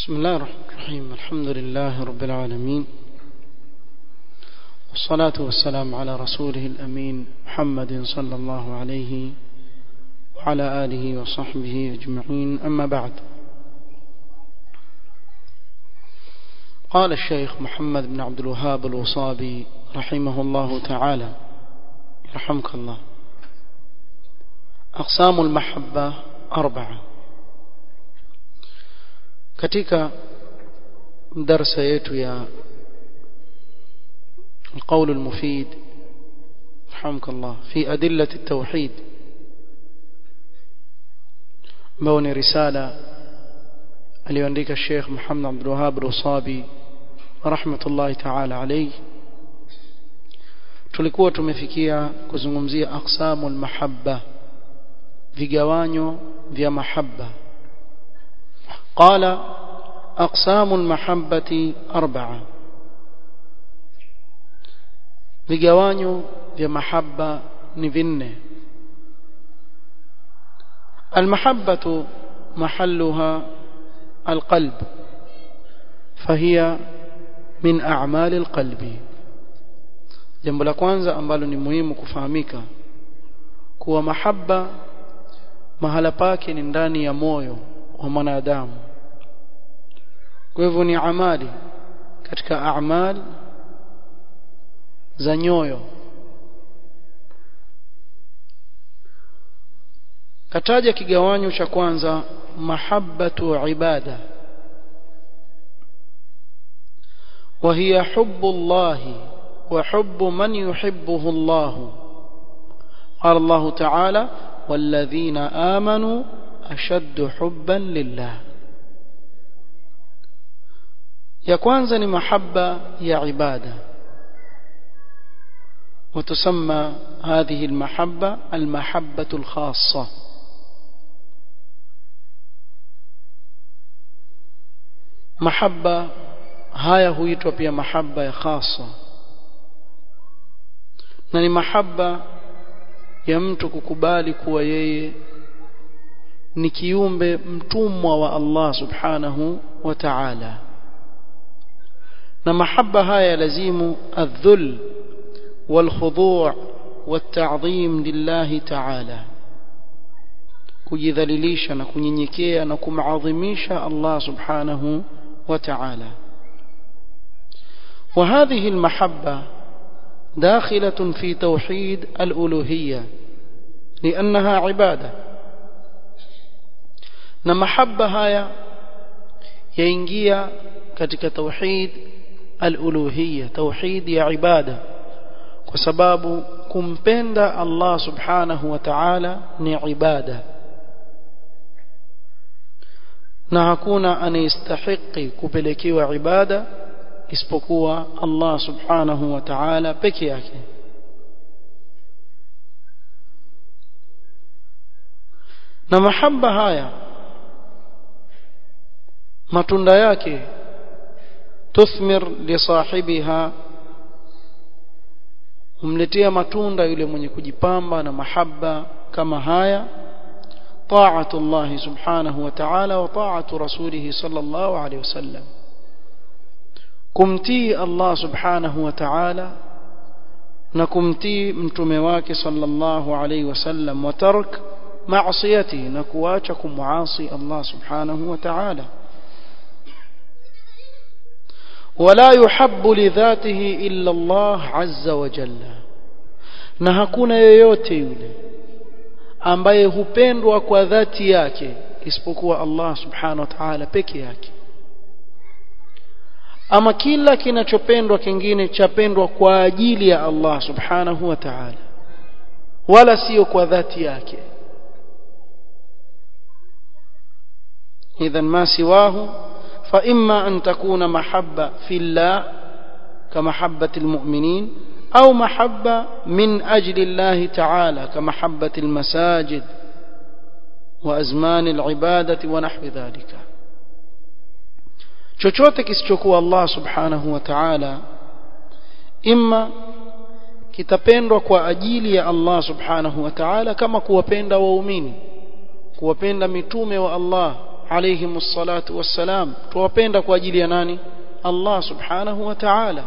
بسم الله الرحمن الرحيم الحمد لله رب العالمين والصلاة والسلام على رسوله الأمين محمد صلى الله عليه وعلى آله وصحبه أجمعين أما بعد قال الشيخ محمد بن عبد الوهاب الوصابي رحمه الله تعالى يرحمك الله أقسام المحبة أربعة katika darsa yetu ya القول المفيد رحمك الله في أدلة التوحيد موني رسالة aliyoandika Sheikh Muhammad Abdul Wahhab Rusabi rahmatullahi ta'ala alayhi tulikuwa tumefikia kuzungumzia aqsamul mahabba vigawanyo vya mahabba قال أقسام المحبة أربعة vigawanyo vya mahaba ni vinne المحبة محلها القلب فهي من أعمال القلب jambo la kwanza ambalo ni muhimu kufahamika kuwa mahaba mahala pake ni ndani ya moyo wa mwanadamu kwa hivyo ni amali katika a'mal za nyoyo kataja kigawanyo cha kwanza mahabbatu ibada وهي حب الله وحب من يحبه الله قال الله تعالى والذين آمنوا أشد حبا لله ya kwanza ni mahaba ya ibada وتسمى هذه المحبة المحبة الخاصة محبة haya huitwa pia mahaba ya khasa na ni mahaba ya mtu kukubali kuwa yeye ni kiumbe mtumwa wa Allah subhanahu wa ta'ala na mahaba haya lazimu adh-dhul wal-khudu' wat-ta'dhim lillahi ta'ala kujidhalilisha na kunyenyekea na kumadhimisha Allah subhanahu wa ta'ala وهذه المحبة داخلة في توحيد الألوهية لأنها عبادة na mahaba haya yaingia katika tauhid al-uluhiyya tauhid ya ibada kwa sababu kumpenda Allah subhanahu wa ta'ala ni ibada na hakuna anayestahiki kupelekewa ibada isipokuwa Allah subhanahu wa ta'ala peke yake na mahaba haya matunda yake tuthmir li sahibiha humletea matunda yule mwenye kujipamba na mahaba kama haya طاعه الله سبحانه وتعالى وطاعه رسوله صلى الله عليه وسلم kumtii Allah subhanahu wa ta'ala na kumtii mtume wake sallallahu alayhi wasallam wa tark ma'siyati na kuacha kumuasi Allah subhanahu wa ta'ala ولا يحب لذاته إلا الله عز وجل na hakuna yeyote yule ambaye hupendwa kwa dhati yake isipokuwa Allah subhanahu wa ta'ala peke yake ama kila kinachopendwa kingine chapendwa kwa ajili ya Allah subhanahu wa ta'ala wala sio kwa dhati yake idhan ma siwahu fa imma an takuna mahabba fillah كمحبة المؤمنين أو محبة من أجل الله تعالى كمحبة المساجد وأزمان العبادة ونحو ذلك chochote kisichokuwa Allah subhanahu wa ta'ala imma kitapendwa kwa ajili ya Allah subhanahu wa ta'ala kama kuwapenda waumini kuwapenda mitume wa Allah alayhim salatu wassalam tuwapenda kwa ajili ya nani Allah subhanahu wa ta'ala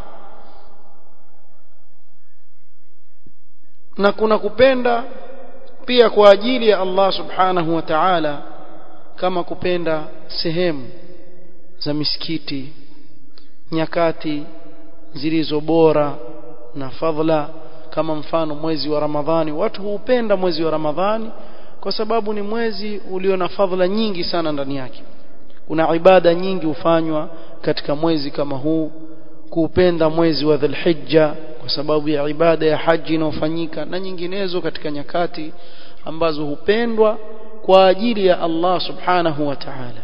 na kuna kupenda pia kwa ajili ya Allah subhanahu wa ta'ala kama kupenda sehemu za misikiti nyakati zilizo bora na fadhila kama mfano mwezi wa Ramadhani watu huupenda mwezi wa Ramadhani kwa sababu ni mwezi ulio na fadhila nyingi sana ndani yake kuna ibada nyingi hufanywa katika mwezi kama huu kuupenda mwezi wa Dhulhijja kwa sababu ya ibada ya haji inayofanyika na nyinginezo katika nyakati ambazo hupendwa kwa ajili ya Allah subhanahu wa ta'ala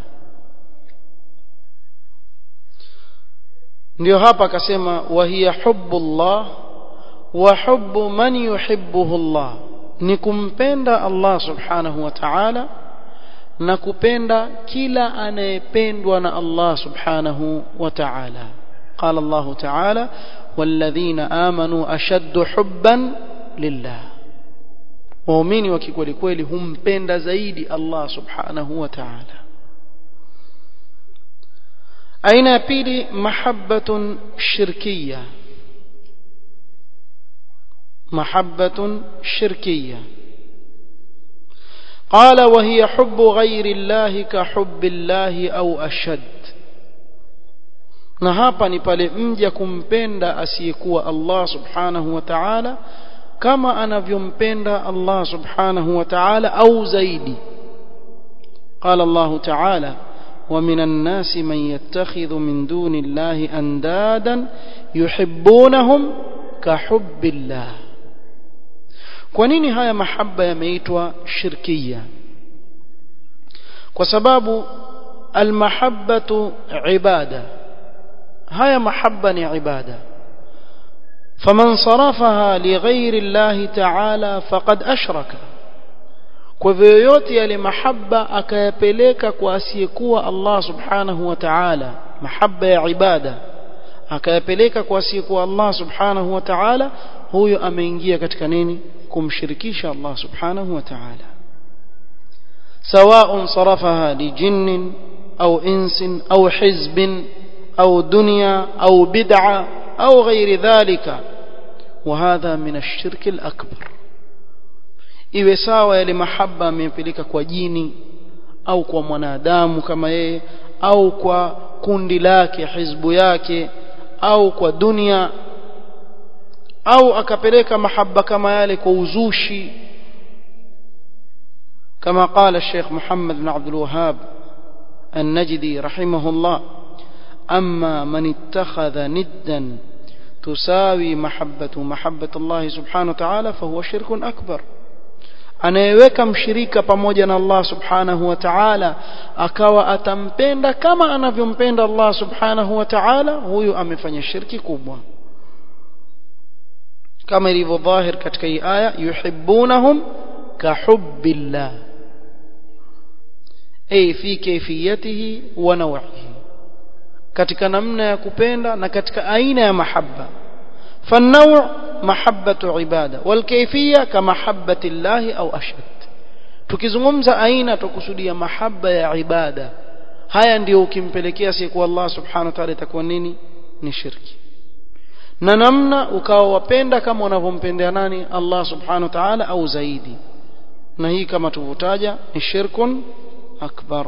ndio hapa akasema wa hiya hubbullah wa hubbu man yuhibbuhu Allah ni kumpenda Allah subhanahu wa ta'ala na kupenda kila anayependwa na Allah subhanahu wa ta'ala قال الله تعالى والذين آمنوا أشد حبا لله waumini wa kikweli kweli humpenda zaidi Allah subhanahu wa ta'ala aina ya pili mahabbatun shirkiyya mahabbatun shirkiyya قال وهي حب غير الله كحب الله أو أشد na hapa ni pale mja kumpenda asiyekuwa Allah subhanahu wa ta'ala kama anavyompenda Allah subhanahu wa ta'ala au zaidi قال الله تعالى ومن الناس من يتخذ من دون الله أندادا يحبونهم كحب الله kwa nini haya mahaba yameitwa shirkia kwa sababu almahabbatu ibada haya mahaba ni ibada faman sarafaha lighairi llahi taala faqad ashraka kwa hivyo yoyote yale mahaba akayapeleka kwa asiyekuwa Allah subhanahu wa ta'ala mahaba ya ibada akayapeleka kwa asiyekuwa Allah subhanahu wa ta'ala huyo ameingia katika nini kumshirikisha Allah subhanahu wa ta'ala سواء صرفها لجن أو إنس أو حزب أو دنيا أو بدعة أو غير ذلك وهذا من الشرك الأكبر iwe sawa yale mahaba amepeleka kwa jini au kwa mwanadamu kama yeye au kwa kundi lake hizbu yake au kwa dunia au akapeleka mahaba kama yale kwa uzushi كما قال الشيخ محمد بن عبد الوهاب النجدي رحمه الله أما من اتخذ ندا تساوي محبة محبة الله سبحانه وتعالى فهو شرك أكبر anayeweka mshirika pamoja na Allah subhanahu wa ta'ala akawa atampenda kama anavyompenda Allah subhanahu wa ta'ala huyu amefanya shirki kubwa kama ilivyo dhahir katika hii aya yuhibbunahum kahubbillah ay fi kayfiyatihi wa naw'ihi katika namna ya kupenda na katika aina ya mahabba فالنوع محبة عبادة والكيفية كمحبة الله أو أشد tukizungumza aina tukusudia mahaba ya ibada haya ndio ukimpelekea siku Allah subhanahu wa ta'ala itakuwa nini ni shirki na namna ukawa wapenda kama unavyompendea nani Allah subhanahu wa ta'ala au zaidi na hii kama tuvutaja ni shirkun akbar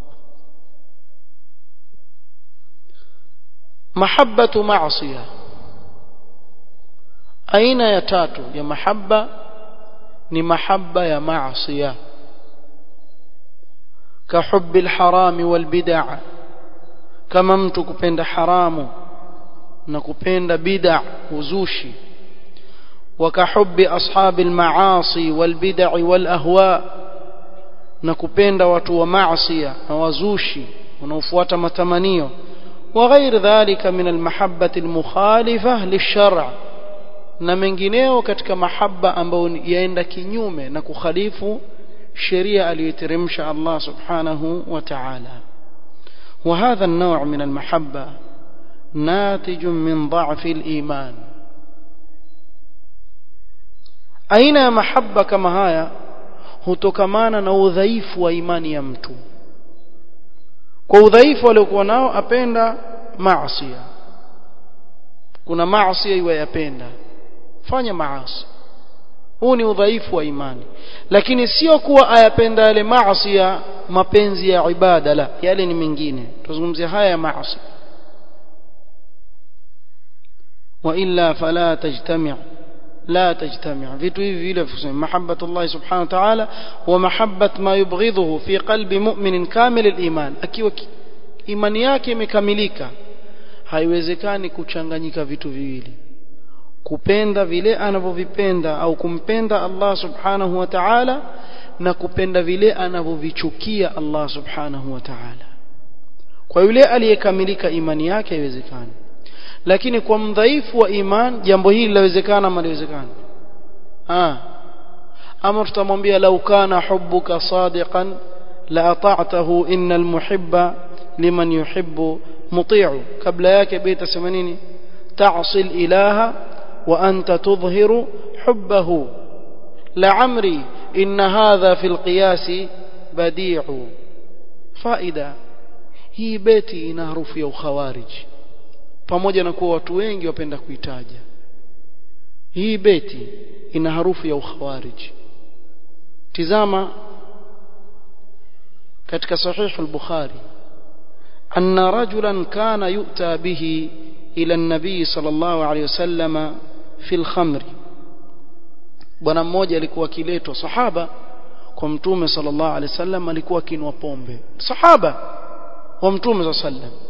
mahabbatu ma'siyah aina ya tatu ya mahaba ni mahaba ya maasiya كحب الحرام والبدع كما mtu kupenda haramu na kupenda bid'a uzushi وكحب أصحاب المعاصي والبدع والأهواء na kupenda watu wa maasiya na wazushi wanaofuata matamanio وغير ذلك من المحبة المخالفة للشرع na mengineo katika mahaba ambayo yaenda kinyume na kukhalifu sheria aliyoteremsha Allah subhanahu wa ta'ala وهذا النوع من المحبة ناتج من ضعف الإيمان aina ya mahaba kama haya hutokamana na udhaifu wa imani ya mtu kwa udhaifu aliokuwa nao apenda maasi kuna maasi iwe yapenda fanya maasi huu ni udhaifu wa imani lakini sio kuwa ayapenda yale maasi ya mapenzi ya ibada la yale ni mengine tuzungumzia haya ya maasi wa illa fala tajtami' لا تجتمع vitu hivi vile kusema mahabbatullah subhanahu wa ta'ala wa mahabbat ma yubghidhuhu fi qalbi mu'minin kamil al-iman akiwa imani yake imekamilika haiwezekani kuchanganyika vitu viwili kupenda vile anavyovipenda au kumpenda Allah subhanahu wa ta'ala na kupenda vile anavyovichukia Allah subhanahu wa ta'ala kwa yule aliyekamilika imani yake haiwezekani lakini kwa mdhaifu wa iman jambo hili linawezekana ama liwezekana ah ama tutamwambia lau kana hubbuka sadiqan la ata'tahu innal muhibba liman yuhibbu muti'u kabla yake beta sema nini ta'si ilaha wa anta tudhhiru hubbahu la'amri inna hadha fil qiyasi badi'u faida hii beti ina harufu ya ukhawariji pamoja na kuwa watu wengi wapenda kuitaja hii beti ina harufu ya ukhawariji tizama katika sahih al-bukhari anna rajulan kana yu'ta bihi ila an-nabi sallallahu alayhi wasallam fi al-khamr bwana mmoja alikuwa akiletwa sahaba kwa mtume sallallahu alayhi wasallam alikuwa akinwa pombe sahaba wa mtume sallallahu alayhi wasallam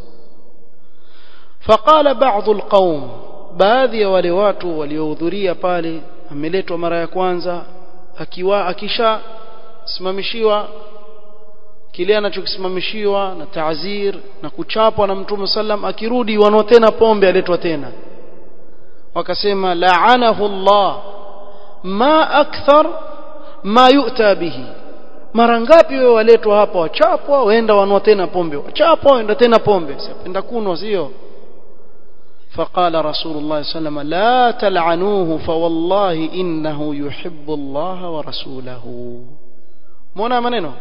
فقال بعض القوم baadhi ya wale watu waliohudhuria pale ameletwa mara ya kwanza akiwa akisha simamishiwa kile anachokisimamishiwa na taazir na kuchapwa na mtume sallam akirudi wanao tena pombe aletwa tena wakasema la'anahu Allah ma akthar ma yu'ta bihi mara ngapi wewe waletwa hapa wachapwa waenda wanao tena pombe wachapwa waenda tena pombe sipenda kunwa sio فقال رسول الله صلى الله عليه وسلم لا تلعنوه فوالله إنه يحب الله ورسوله muona maneno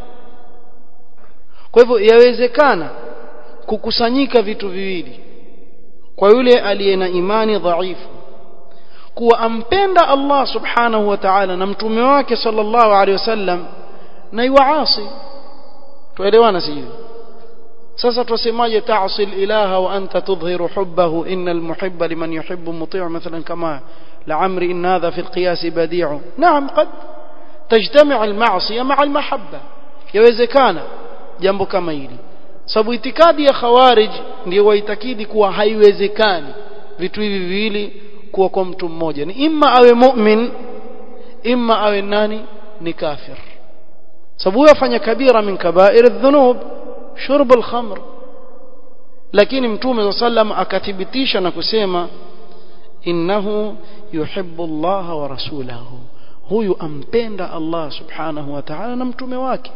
kwa hivyo yawezekana kukusanyika vitu viwili kwa yule aliye na imani dhaifu kuwa ampenda Allah subhanahu wa ta'ala na mtume wake sallallahu alaihi wasallam na yuasi tuelewana sivyo sasa tusemaje ta'sil ilaha wa anta tudhhiru hubbahu innal muhibba liman yuhibbu muti' mathalan kama la'amri in hadha fi alqiyas badi'u na'am qad تجتمع المعصية مع المحبة يوezekana jambo kama hili sababu itikadi ya khawarij ndio waitakidi kuwa haiwezekani vitu hivi viwili kuwa kwa mtu mmoja ni imma awe mu'min imma awe nani ni kafir sababu yafanya kabira min kaba'ir adh-dhunub shurb al-khamr lakini mtume sallam akathibitisha na kusema innahu yuhibbu Allah wa rasulahu huyu ampenda Allah subhanahu wa ta'ala na mtume wake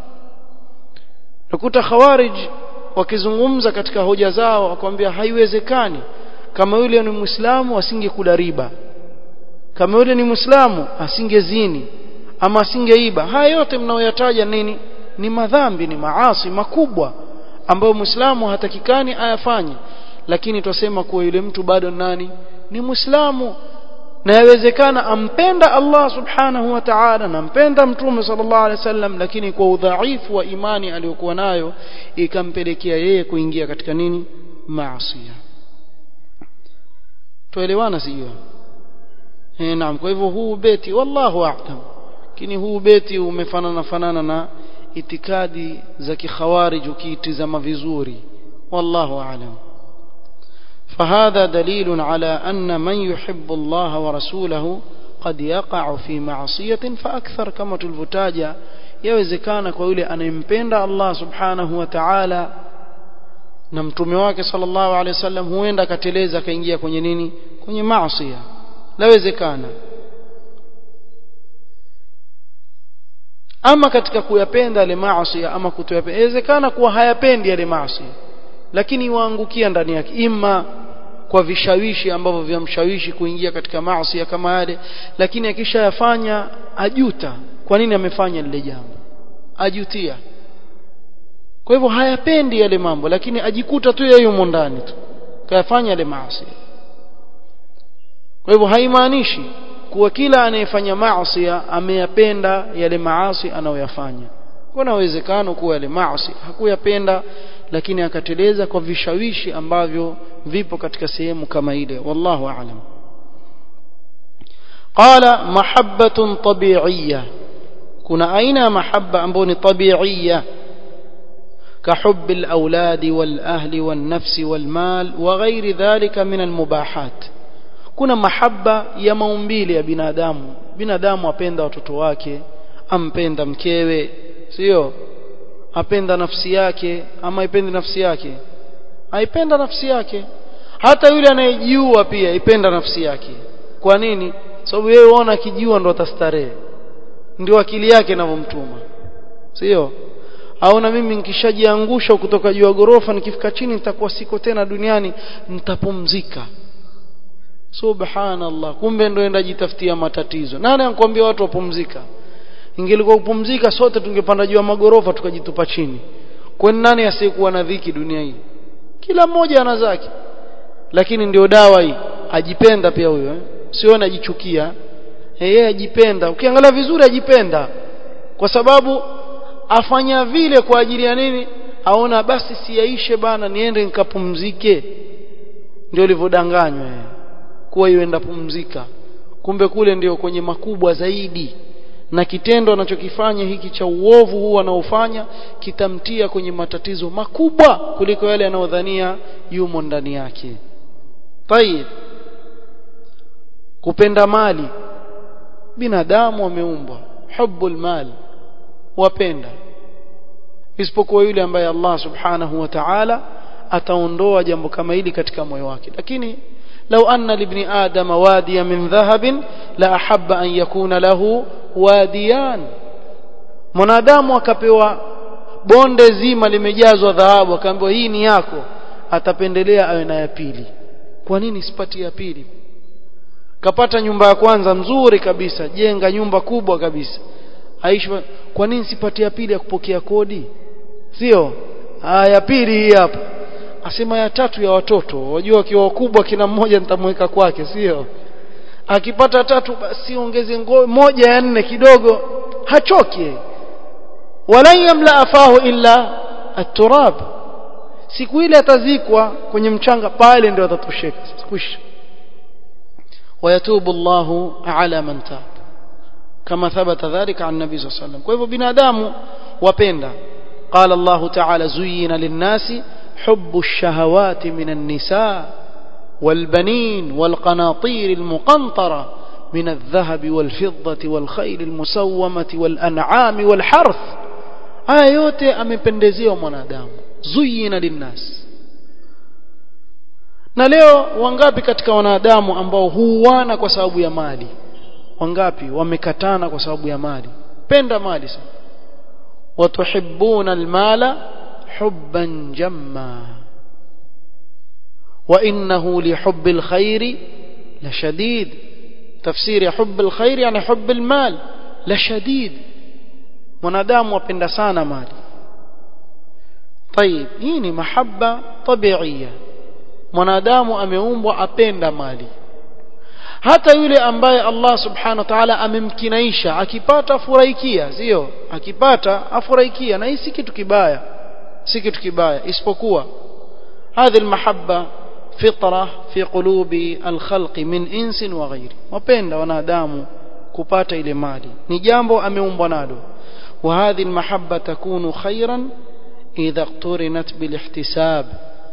nakuta khawarij wakizungumza katika hoja zao wakwambia haiwezekani kama yule ni muislamu asingekula riba kama yule ni muislamu asingezini ama asingeiba haya yote mnaoyataja nini ni madhambi ni maasi makubwa ambayo muislamu hatakikani ayafanye lakini twasema kuwa yule mtu bado nani ni muislamu na yawezekana ampenda Allah subhanahu wa ta'ala na ampenda mtume sallallahu alaihi wasallam lakini kwa udhaifu wa imani aliyokuwa nayo ikampelekea yeye kuingia katika nini maasi tuelewana sio eh naam kwa hivyo huu beti wallahu a'lam lakini huu beti umefanana fanana na itikadi za kikhawarij ukiitizama vizuri wallahu a'lam فهذا دليل على أن من يحب الله ورسوله قد يقع في معصية فأكثر كما تلفتاجا يوزكان كويلي أن يمبند الله سبحانه وتعالى na mtume wake sallallahu alaihi wasallam huenda akateleza akaingia kwenye nini kwenye maasi lawezekana ama katika kuyapenda yale maasi ama kutoyapenda inawezekana kuwa hayapendi yale maasi lakini waangukia ndani yake ima kwa vishawishi ambavyo vyamshawishi kuingia katika maasi kama yale lakini akishayafanya ajuta kwa nini amefanya lile jambo ajutia kwa hivyo hayapendi yale mambo lakini ajikuta tu yeye yumo ndani tu kayafanya yale maasi kwa hivyo haimaanishi kuwa kila anayefanya maasi ameyapenda yale maasi anayoyafanya kuna uwezekano kuwa yale maasi hakuyapenda lakini akateleza kwa vishawishi ambavyo vipo katika sehemu kama ile wallahu aalam qala mahabbatun tabi'iyya kuna aina ya mahabba ambayo ni tabi'iyya كحب الأولاد والأهل والنفس والمال وغير ذلك من المباحات kuna mahaba ya maumbile ya binadamu binadamu apenda watoto wake ampenda mkewe sio apenda nafsi yake ama ipende nafsi yake aipenda nafsi yake hata yule anayejiua pia ipenda nafsi yake kwa nini sababu yeye uona akijiua ndo atastarehe ndio akili yake inavyomtuma sio au na mimi nikishajiangusha kutoka juu ya gorofa nikifika chini nitakuwa siko tena duniani nitapumzika subhanallah kumbe ndo enda jitafutia matatizo nani anakuambia watu wapumzika ingelikuwa kupumzika sote tungepanda juu ya magorofa tukajitupa chini kwani nani asiyekuwa na dhiki dunia hii kila mmoja ana zake lakini ndio dawa hii ajipenda pia huyo eh? sio anajichukia yeye ajipenda ukiangalia vizuri ajipenda kwa sababu afanya vile kwa ajili ya nini aona basi siyaishe bana niende nikapumzike ndio ulivyodanganywa kuwa ienda pumzika kumbe kule ndio kwenye makubwa zaidi na kitendo anachokifanya hiki cha uovu huu anaofanya kitamtia kwenye matatizo makubwa kuliko yale anayodhania yumo ndani yake tayib kupenda mali binadamu wameumbwa hubbul mal wapenda isipokuwa yule ambaye Allah subhanahu wa ta'ala ataondoa jambo kama hili katika moyo wake lakini لو أن لابن آدم واديا من ذهب لأحب أن يكون له واديان mwanadamu akapewa bonde zima limejazwa dhahabu akaambiwa hii ni yako atapendelea awe na ya pili kwa nini sipati ya pili kapata nyumba ya kwanza mzuri kabisa jenga nyumba kubwa kabisa aishi kwa nini sipati ya pili ya kupokea kodi sio ya pili hii hapa asema ya tatu ya watoto wajua wakiwa wakubwa kila mmoja nitamweka kwake sio akipata tatu basi ongeze moja ya nne kidogo hachoki wala yamla afahu illa at-turab siku ile atazikwa kwenye mchanga pale ndio atatosheka kwisha ويتوب الله على من تاب كما ثبت ذلك عن النبي صلى الله عليه وسلم kwa hivyo binadamu wapenda قال الله تعالى زين للناس حب الشهوات من النساء والبنين والقناطير المقنطرة من الذهب والفضة والخيل المسومة والأنعام والحرث haya yote amependezewa mwanadamu zuyina linnas na leo wangapi katika wanadamu ambao huuana kwa sababu ya mali wangapi wamekatana kwa sababu ya mali penda mali sana watuhibbuna almala حبا جما وإنه لحب الخير لشديد تفسير حب الخير يعني حب المال لشديد mwanadamu wapenda sana mali طيب hii ni mahaba tabiia mwanadamu ameumbwa apenda mali hata yule ambaye Allah subhanahu wa ta'ala amemkinaisha akipata afurahikia sio akipata afurahikia na hii si kitu kibaya si kitu kibaya isipokuwa هذه المحبة فطرة في قلوب الخلق من إنس وغير wapenda wanadamu kupata ile mali ni jambo ameumbwa nalo وهذه المحبة تكون خيرا إذا اقترنت بالاحتساب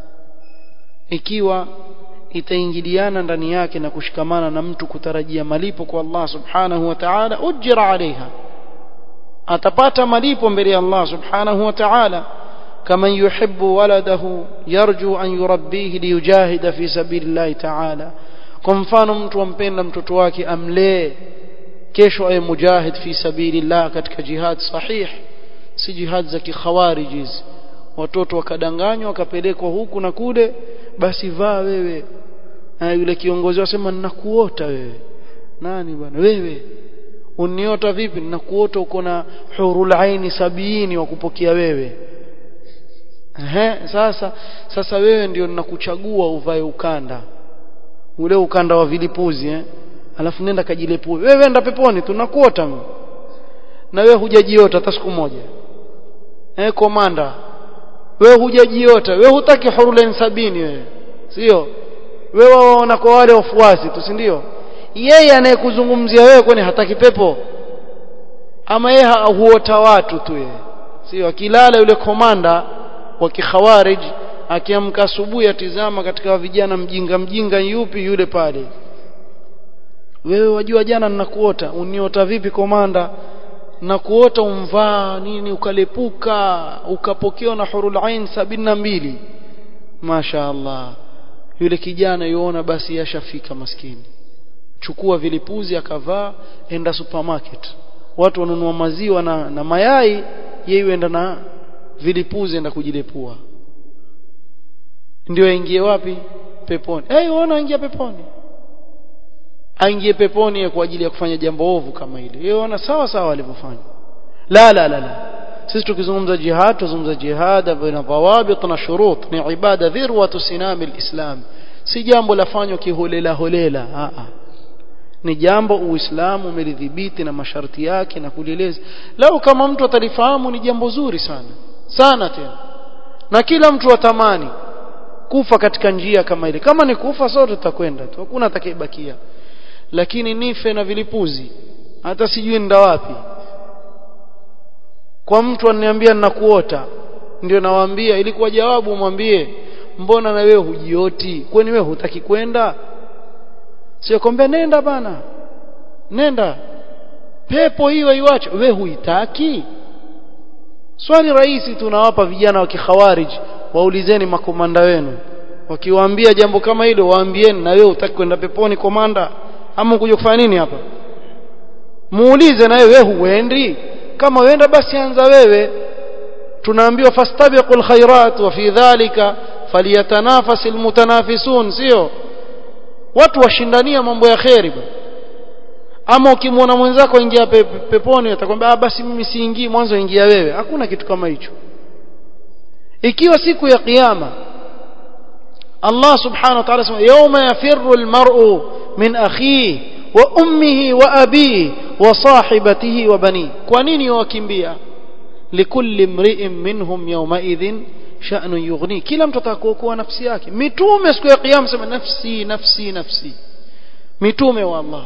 ikiwa itaingiliana ndani yake na kushikamana na mtu kutarajia malipo kwa Allah subhanahu wa ta'ala ujira alaiha atapata malipo mbele ya Allah subhanahu wa ta'ala كمن يحب ولده يرجو أن يربيه ليجاهد في سبيل الله تعالى kwa mfano mtu ampenda mtoto wake amlee kesho awe mujahid fi sabilillah katika jihad sahih si jihad za kikhawarij hizi watoto wakadanganywa wakapelekwa huku na kule basi vaa wewe na yule kiongozi wasema ninakuota wewe nani bwana wewe uniota vipi ninakuota uko na hurul aini sabiini wa kupokea wewe Ehe, sasa sasa wewe ndio ninakuchagua uvae ukanda ule ukanda wa vilipuzi eh alafu nenda kajilepue wewe enda peponi tunakuota mimi na wewe hujajiota hata siku moja eh komanda wewe hujajiota wewe hutaki hurulain sabini wewe sio wewe waona kwa wale wafuasi tu si ndio yeye anayekuzungumzia wewe kwani hataki pepo ama yeye huota watu tu yeye sio akilala yule komanda wa kikhawarij akiamka asubuhi atizama katika vijana mjinga mjinga yupi yule pale wewe wajua jana ninakuota uniota vipi komanda na kuota umvaa nini ukalepuka ukapokewa na hurul ain sabini na mbili Masha Allah yule kijana yuona basi yashafika maskini chukua vilipuzi akavaa enda supermarket watu wanunua maziwa na, na mayai yeye enda na vilipuzi enda kujilepua ndio aingie wapi peponi eh hey, unaona aingia peponi aingie peponi kwa ajili ya kufanya jambo ovu kama hili yeye unaona sawa sawa alivyofanya la la la la sisi tukizungumza jihad tuzungumza jihad baina dhawabit na shurut ni ibada dhirwatu sinami alislam si jambo lafanywa kiholela holela a a ni jambo uislamu umelidhibiti na masharti yake na kulieleza lau kama mtu atalifahamu ni jambo zuri sana sana tena na kila mtu atamani kufa katika njia kama ile kama ni kufa sote tutakwenda tu hakuna atakayebakia lakini nife na vilipuzi hata sijui nda wapi kwa mtu ananiambia ninakuota ndio nawaambia ilikuwa jawabu mwambie mbona na wewe hujioti kwani wewe hutaki kwenda sio kwambia nenda bana nenda pepo hiyo iwache wewe huitaki swali rahisi tunawapa vijana wa kikhawarij waulizeni makomanda wenu wakiwaambia jambo kama hilo waambieni na wewe utaki kwenda peponi komanda ama kuja kufanya nini hapa muulize na wewe huendi kama uenda basi anza wewe tunaambiwa fastabiqul khairat wa fi dhalika falyatanafas almutanafisun sio watu washindania mambo ya khairi ama ukimwona mwenzako ingia pe, peponi atakwambia ah basi mimi siingii mwanzo ingia wewe hakuna kitu kama hicho ikiwa siku ya kiyama Allah subhanahu wa ta'ala sema yawma yafirru almar'u min akhihi wa ummihi wa abihi wa sahibatihi wa bani kwa nini wakimbia likulli mri'in minhum yawma idhin sha'nu yughni kila mtu atakuokoa nafsi yake mitume siku ya kiyama sema nafsi nafsi nafsi mitume wa Allah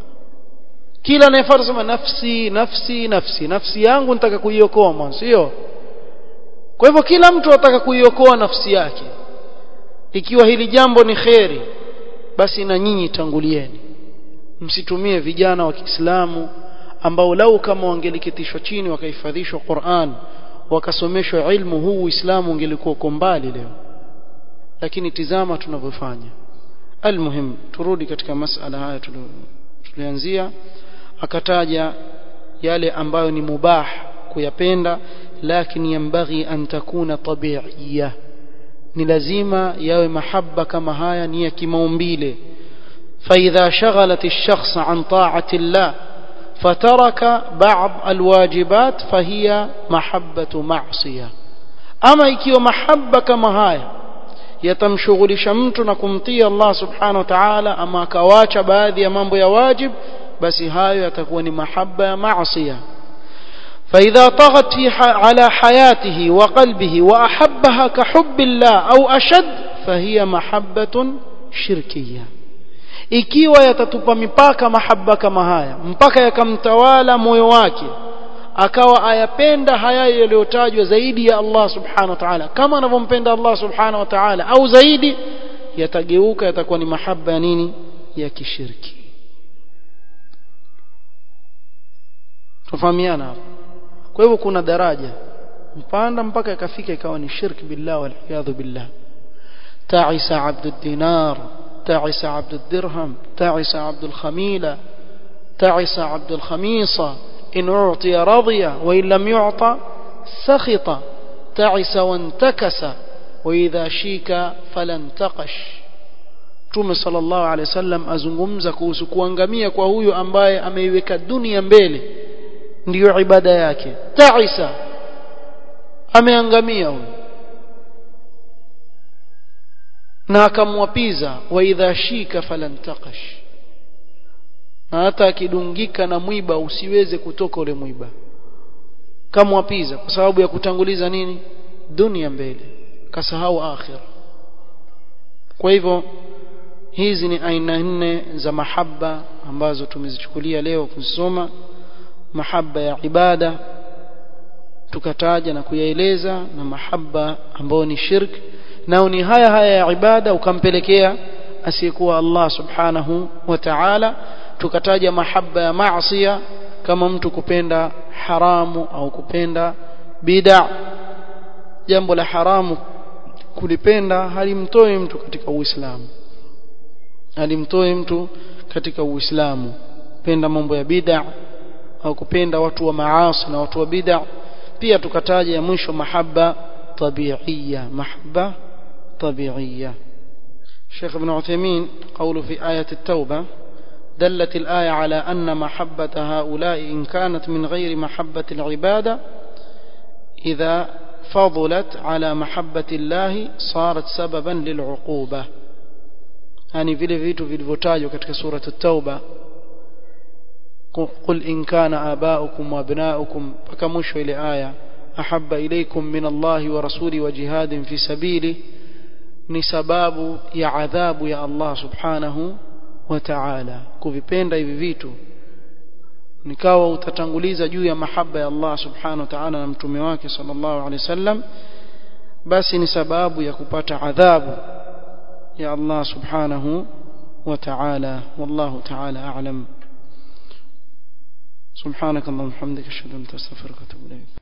kila anayefuata sema nafsi nafsi nafsi nafsi yangu nitaka kuiokoa mwanzo sio kwa hivyo kila mtu ataka kuiokoa nafsi yake ikiwa hili jambo ni kheri basi na nyinyi tangulieni msitumie vijana wa Kiislamu ambao lau kama wangelikitishwa chini wakahifadhishwa Qur'an wakasomeshwa ilmu huu Uislamu ungelikuwa uko mbali leo lakini tizama tunavyofanya almuhim turudi katika masala haya tulianzia akataja yale ambayo ni mubah kuyapenda lakini yambaghi an takuna tabi'iyya ni lazima yawe mahaba kama haya ni ya kimaumbile فإذا شغلت الشخص عن طاعة الله فترك بعض الواجبات فهي محبة معصية أما ikiwa mahaba kama haya yatamshughulisha mtu na kumtii Allah subhanahu wa ta'ala ama akawacha baadhi ya mambo ya wajib basi hayo yatakuwa ni mahaba ya maasiya فإذا طغت في على حياته وقلبه وأحبها كحب الله أو أشد فهي محبة شركية ikiwa yatatupa mipaka mahaba kama haya mpaka yakamtawala moyo wake akawa ayapenda haya yaliyotajwa zaidi ya Allah subhanahu wa ta'ala kama anavyompenda Allah subhanahu wa ta'ala au zaidi yatageuka yatakuwa ni mahaba ya nini ya kishirki tufahamiana hapo kwa hivyo kuna daraja mpanda mpaka ikafika ikawa ni shirk billah wal iyadhu billah ta'isa abdud dinar تعس عبد الدرهم تعس عبد الخميلة تعس عبد الخميصة إن أعطي رضي وإن لم يعطى سخط تعس وانتكس وإذا شيك فلانتقش Mtume sallallahu alaihi wasallam azungumza kuhusu kuangamia kwa huyu ambaye ameiweka dunia mbele ndiyo ibada yake taisa ameangamia huyu na akamwapiza wa idha shika falantaqash na hata akidungika na mwiba usiweze kutoka ule mwiba kamwapiza kwa sababu ya kutanguliza nini dunia mbele kasahau akhira kwa hivyo hizi ni aina nne za mahaba ambazo tumezichukulia leo kuzisoma mahaba ya ibada tukataja na kuyaeleza na mahaba ambayo ni shirk nao ni haya haya ya ibada ukampelekea asiyekuwa Allah subhanahu wa ta'ala tukataja mahaba ya maasiya kama mtu kupenda haramu au kupenda bid'a jambo la haramu kulipenda halimtoi mtu katika uislamu halimtoi mtu katika uislamu penda mambo ya bid'a au kupenda watu wa maasi na watu wa bid'a pia tukataja ya mwisho mahaba tabi'iyya mahaba tabi'iyya Sheikh Ibn Uthaymeen قوله في آية التوبة دلت الآية على أن محبة هؤلاء إن كانت من غير محبة العبادة إذا فضلت على محبة الله صارت سببا للعقوبة يعني vile vitu vilivyotajwa katika sura at-tauba قل إن كان آباؤكم وأبناؤكم فكمشوا إلى آية أحب إليكم من الله ورسوله وجهاد في سبيله ni sababu ya adhabu ya Allah subhanahu wa ta'ala kuvipenda hivi vitu nikawa utatanguliza juu ya mahaba ya Allah subhanahu wa ta'ala na mtume wake sallallahu alaihi wasallam basi ni sababu ya kupata adhabu ya Allah subhanahu wa ta'ala wallahu ta'ala a'lam سبحانك اللهم وبحمدك اشهد ان لا اله الا انت استغفرك واتوب اليك